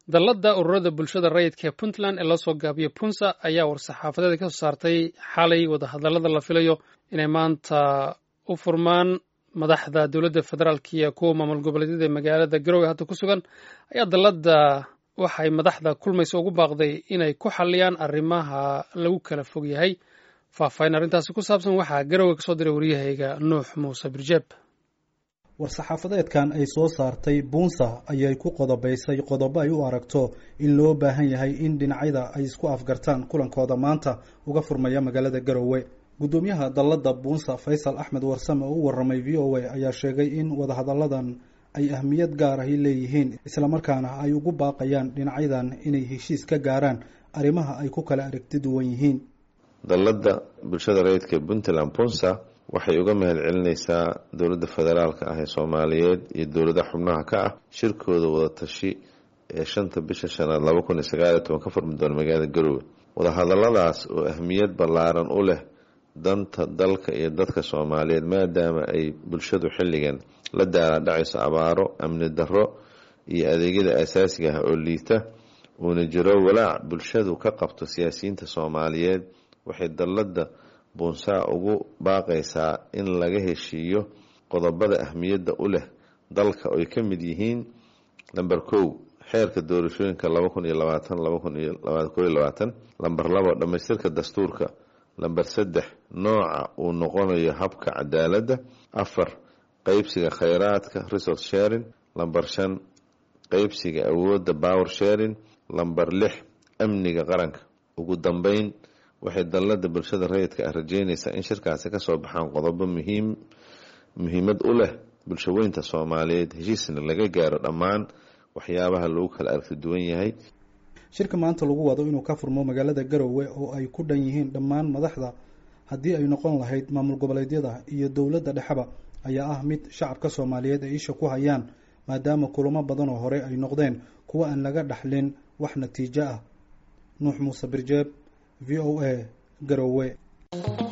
dalladda ururada bulshada rayidka ee puntland ee loo soo gaabiyo punsa ayaa war-saxaafadeeda ka soo saartay xalay wadahadallada la filayo inay maanta u furmaan madaxda dowladda federaalk iyo kuwa maamul goboleedyada ee magaalada garowe hadda ku sugan ayaa dalladda waxay madaxda kulmaysa ugu baaqday inay ku xalliyaan arrimaha lagu kala fog yahay faahfaahin arrintaasi ku saabsan waxaa garowe ka soo diray waryahayga nuux muuse birjeeb war-saxaafadeedkan ay soo saartay buunsa ayay ku qodobaysay qodobo ay u aragto in loo baahan yahay in dhinacyada ay isku afgartaan kulankooda maanta uga furmaya magaalada garowe guddoomiyaha dalladda buunsa faysal axmed warsame oo u waramay v o a ayaa sheegay in wadahadalladan ay ahmiyad gaar ahi leeyihiin islamarkaana ay ugu baaqayaan dhinacyadan inay heshiis ka gaaraan arrimaha ay ku kala aragti duwan yihiin dalladda bulshada rayidka puntland punsa waxay uga mahad celinaysaa dowladda federaalka ah ee soomaaliyeed iyo dowlada xubnaha ka ah shirkooda wadatashi ee shanta bisha shanaad laba kun iyo sagaaliyo toban ka furmi doona magaalada garowe wadahadalladaas oo ahmiyad ballaaran u leh danta dalka iyo dadka soomaaliyeed maadaama ay bulshadu xilligan la daala dhacayso abaaro amni darro iyo adeegyada asaasiga ah oo liita uuna jiro walaac bulshadu ka qabto siyaasiyiinta soomaaliyeed waxay dalladda buunsaa ugu baaqaysaa in laga heshiiyo qodobada ahmiyadda u leh dalka oy ka mid yihiin lamber kow xeerka doorashooyinka laba kun iyo labaatan laba kun iyo ko iyo labaatan lamber labo dhammaystirka dastuurka lamber saddex nooca uu noqonayo habka cadaaladda afar qeybsiga kheyraadka resource sharing lamber shan qeybsiga awoodda power sharing lamber lix amniga qaranka ugu dambeyn waxay dalladda bulshada rayidka ah rajeynaysaa in shirkaasi kasoo baxaan qodobo muhiim muhiimad u leh bulshaweynta soomaaliyeed heshiisna laga gaaro dhammaan waxyaabaha lagu kala aragti duwan yahay shirka maanta lagu wado inuu ka furmo magaalada garowe oo ay ku dhan yihiin dhammaan madaxda haddii ay noqon lahayd maamul goboleedyada iyo dowladda dhexeba ayaa ah mid shacabka soomaaliyeed ay isha ku hayaan maadaama kulamo badan oo hore ay noqdeen kuwa aan laga dhaxlin wax natiijo ah nuux muuse birjeeb v o a garowe